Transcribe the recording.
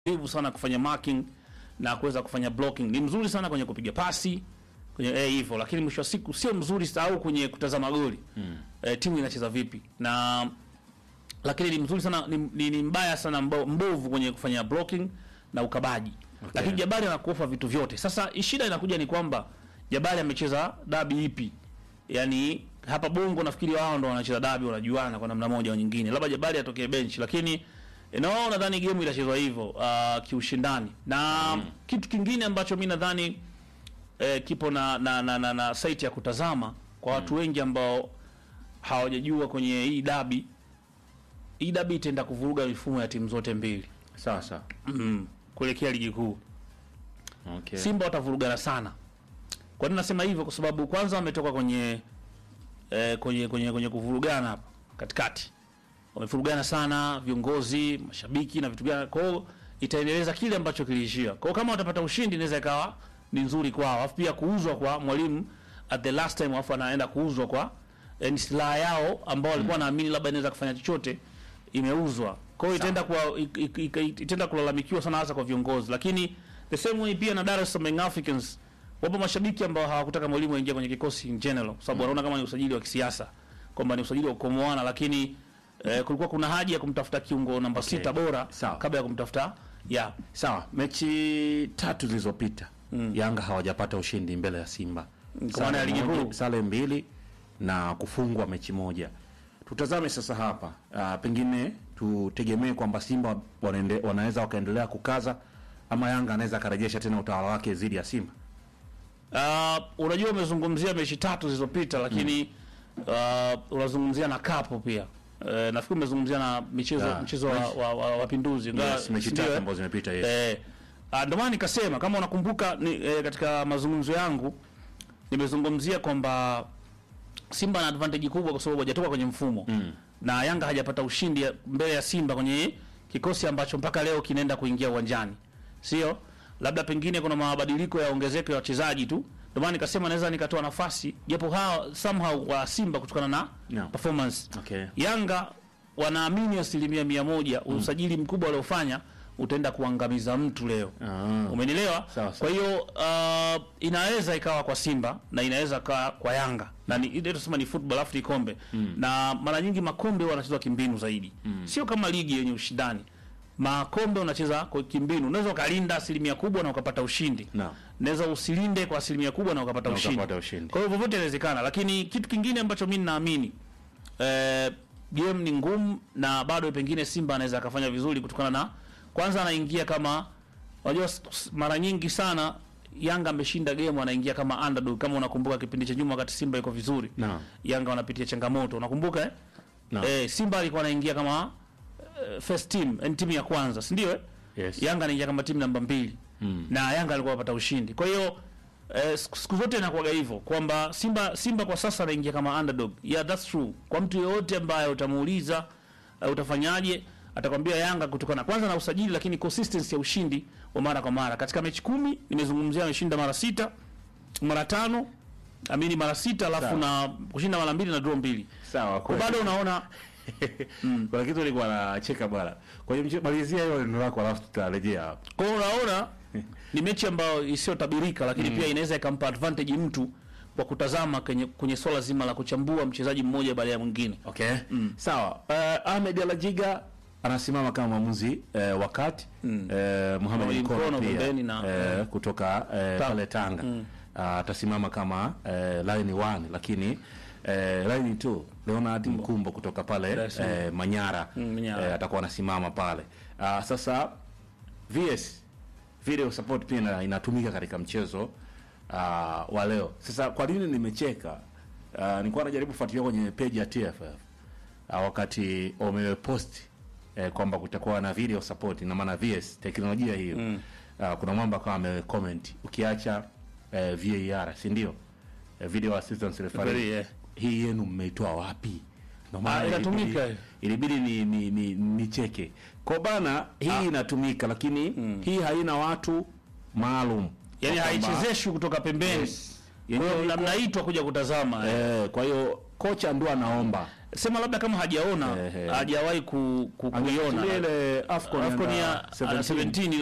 mvivu sana kufanya marking na kuweza kufanya blocking. Ni mzuri sana kwenye kupiga pasi kwenye eh, hivyo, lakini mwisho wa siku sio mzuri au kwenye kutazama goli mm. eh, timu inacheza vipi na lakini ni mzuri sana ni, ni, ni mbaya sana mbo, mbovu kwenye kufanya blocking na ukabaji okay. Lakini Jabari anakuofa vitu vyote. Sasa shida inakuja ni kwamba Jabari amecheza dabi ipi? Yaani hapa Bongo nafikiri wao ndo wanacheza dabi wanajuana kwa namna moja au nyingine, labda Jabari atokee bench, lakini no, nadhani game itachezwa hivyo uh, kiushindani na mm. kitu kingine ambacho mi nadhani eh, kipo na na, na, na, na site ya kutazama kwa watu wengi ambao hawajajua kwenye hii dabi hii dabi itaenda kuvuruga mifumo ya timu zote mbili Sawa sawa. mm. kuelekea ligi kuu. Okay. Simba watavurugana sana. Kwa nini nasema hivyo? Kwa sababu kwanza wametoka kwenye eh, kwenye kwenye kwenye kuvurugana hapa katikati, wamevurugana sana viongozi, mashabiki na vitu gani. Kwa hiyo itaendeleza kile ambacho kiliishia. Kwa hiyo kama watapata ushindi, inaweza ikawa ni nzuri kwao, alafu pia kuuzwa kwa mwalimu at the last time, alafu anaenda kuuzwa kwa eh, ni silaha yao ambao walikuwa naamini labda inaweza kufanya chochote, imeuzwa. Kwa hiyo itaenda kuwa ik- ik- ik- itaenda kulalamikiwa sana hasa kwa viongozi, lakini the same way pia na Dar es Salaam Young Africans wapo mashabiki ambao hawakutaka mwalimu aingie kwenye kikosi in general, kwa sababu wanaona kama ni usajili wa kisiasa, kwamba ni usajili wa kukomoana, lakini eh, kulikuwa kuna haja ya kumtafuta kiungo namba Okay. sita bora Sawa. kabla ya kumtafuta ya Sawa, mechi tatu zilizopita Yanga hawajapata ushindi mbele ya Simba. kwa maana ya ligi moja- kuu. sare mbili na kufungwa mechi moja. Tutazame sasa hapa. Uh, pengine tutegemee kwamba Simba wanaende, wanaweza wakaendelea kukaza ama Yanga anaweza akarejesha tena utawala wake dhidi ya Simba. Uh, unajua umezungumzia mechi tatu zilizopita lakini uh, unazungumzia na kapo pia. Uh, nafikiri umezungumzia na michezo Yeah. mchezo wa, wa, wa, wa Pinduzi Ingawa- Yes, mechi sindio, tatu eh? ambazo zimepita yes. Eh, ah, ndio maana nikasema kama unakumbuka ni, eh, katika mazungumzo yangu nimezungumzia kwamba Simba ana advantage kubwa kwa sababu hajatoka kwenye mfumo mm. na Yanga hajapata ushindi ya- mbele ya Simba kwenye kikosi ambacho mpaka leo kinaenda kuingia uwanjani, sio labda pengine kuna mabadiliko ya ongezeko ya wachezaji tu. Ndio maana nikasema naweza nikatoa nafasi japo hawa somehow wa Simba kutokana na No. performance Okay. Yanga wanaamini asilimia mia moja usajili mkubwa waliofanya utaenda kuangamiza mtu leo. Ah. Umenielewa? Sawa, Kwa sawa. hiyo uh, inaweza ikawa kwa Simba na inaweza ikawa kwa Yanga na ni ile tunasema ni football afu ni kombe na mara nyingi makombe huwa wanachezwa kimbinu zaidi, sio kama ligi yenye ushindani. Makombe unacheza kwa kimbinu, unaweza ukalinda asilimia kubwa na ukapata ushindi Naam. naweza usilinde kwa asilimia kubwa na ukapata Na ushindi. ukapata ushindi. Kwa hiyo vyovyote inawezekana, lakini kitu kingine ambacho mimi ninaamini eh, game ni ngumu na bado pengine Simba anaweza akafanya vizuri kutokana na kwanza, anaingia kama unajua, s- s- mara nyingi sana Yanga ameshinda game anaingia kama underdog. Kama unakumbuka kipindi cha nyuma wakati Simba iko vizuri, Naam. Yanga wanapitia changamoto, unakumbuka eh? Naam. Eh, Simba alikuwa anaingia kama eh, first team, yani timu ya kwanza, si ndio? eh? Yes. Yanga anaingia kama timu namba mbili Mm. na Yanga alikuwa anapata ushindi. Kwa hiyo eh, siku siku zote inakuwaga hivyo kwamba Simba Simba kwa sasa anaingia kama underdog. Yeah, that's true. Kwa mtu yeyote ambaye utamuuliza uh, utafanyaje, atakwambia Yanga kutokana kwanza na usajili, lakini consistency ya ushindi wa mara kwa mara. Katika mechi kumi nimezungumzia ameshinda mara sita, mara tano, amini mara sita, alafu Sawa. na kushinda mara mbili na draw mbili. Sawa, Kwa bado unaona kuna kitu nilikuwa nacheka bwana. Kwa hiyo mche- malizia hiyo neno lako alafu tutarejea hapo. Kwa hiyo unaona ni mechi ambayo isiyotabirika, lakini pia inaweza ikampa advantage mtu kwa kutazama kwenye, kwenye swala zima la kuchambua mchezaji mmoja baada ya mwingine. Okay. Sawa. Uh, Ahmed Alajiga anasimama kama mwamuzi uh, wakati mm. uh, Mohamed Mohamed Mkono Mkono pia pembeni na- uh, kutoka uh, pale Tanga uh, atasimama kama uh, line 1 lakini uh, line 2 Leonard Mkumbo kutoka pale Dar es Salaam. uh, Manyara, Mm, Manyara. uh, atakuwa anasimama pale uh, sasa VS video support pia ina- inatumika katika mchezo uh, wa leo. Sasa kwa nini nimecheka? Uh, nilikuwa najaribu kufuatilia kwenye page ya TFF uh, wakati wamepost eh, kwamba kutakuwa na video support, ina maana VS teknolojia hiyo mm. uh, kuna mwamba kama amecomment ukiacha eh, VAR si ndio? Eh, video assistance referee Referee, yeah. hii yenu mmeitoa wapi? Ndio maana Ah, inatumika. ilibidi- ilibidi ni ni, ni, ni cheke kwa bana hii inatumika lakini hii haina watu maalum Yaani Kwa kwamba- haichezeshwi kutoka pembeni. Yes. Kwa hiyo Yenyewe na iko- mnaitwa kuja kutazama. eh. Eh, kwa hiyo kocha ndo anaomba sema labda kama hajaona Ehe. hajawahi ku, ku, Angechukulia kuiona ile AFCON Afcon under ya 17. 17